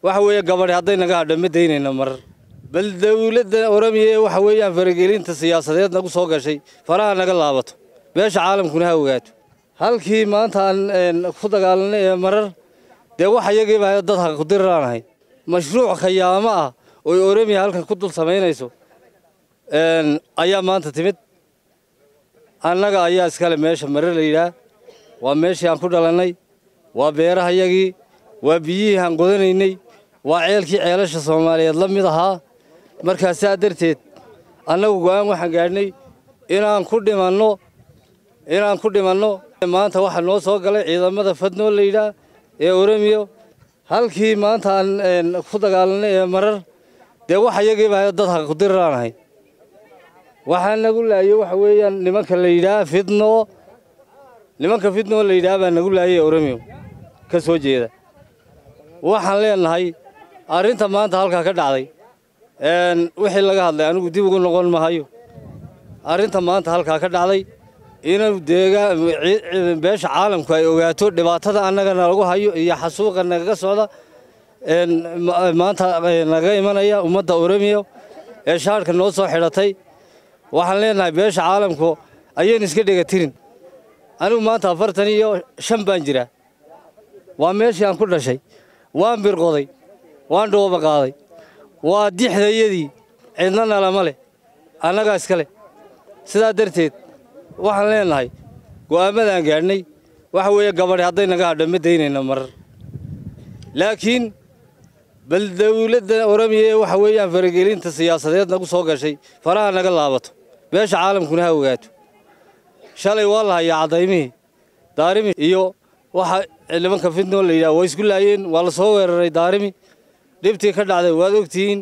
waxa weeye gabadhi hadday naga hadho ma daynayna marar bal dawladda oromiya ee waxa weeyaan faragelinta siyaasadeed nagu soo gashay faraha naga laabato beesha caalamkuna ha ogaato halkii maanta aan ku dagaalanay ee marar dee wax iyagiiba dad ha ku diriraanahay mashruuc khayaamo ah oy oromiya halkan ku dul samaynayso ayaa maanta timid annaga ayaa iskale meesha marar la yidhaah waa meeshii aan ku dhalannay waa beerahayagii waa biyihii aan qodanaynay waa ceelkii ceelasha soomaaliyeed la mid ahaa markaa saa darteed annagu go'aan waxaan gaadhnay inaan ku dhimanno inaan ku dhimanno maanta waxaa noo soo galay ciidamada fadnoo la yidhaah ee oromiyo halkii maanta aan ku dagaalanay ee marar dee wax iyagiiba dad ha ku diriraanahay waxaa nagu laayey waxa weeyaan nimanka la yidhaah fidnoo nimanka fidnoo la yidhaah baa nagu laayay oromiyo ka soo jeeda waxaan leenahay arrinta maanta halkaa ka dhacday wixii laga hadlay anigu dib ugu noqon mahayo arrinta maanta halkaa ka dhacday inuu deegaa beesha caalamku ay ogaato dhibaatada annagana lagu hayo iyo xasuuqa nagaga socda maanta naga imanaya ummadda oromiya ee shaarhka noo soo xidhatay waxaan leenahay beesha caalamku ayaynu iska dhega tirin anigu maanta afartan iyo shan baan jiraa waa meeshii aan ku dhashay waan birqoday waan dhooba qaaday waa dixdayadii cidna nalama leh annagaa iska leh sidaa darteed waxaan leenahay go'aammadaan gaadhnay waxa weeye gabadhi hadday naga hadho ma daynayna marar laakiin bal dawladda oromiya ee waxa weeyaan faragelinta siyaasadeed nagu soo gashay faraha naga laabato beesha caalamkuna ha ogaato shalay waa la hayaa cadaymihii daarimi iyo waxa nimanka fidnoo la yidhaha waa isku laayeen waa la soo weeraray daarimi dhibtii ka dhacday waad ogtihiin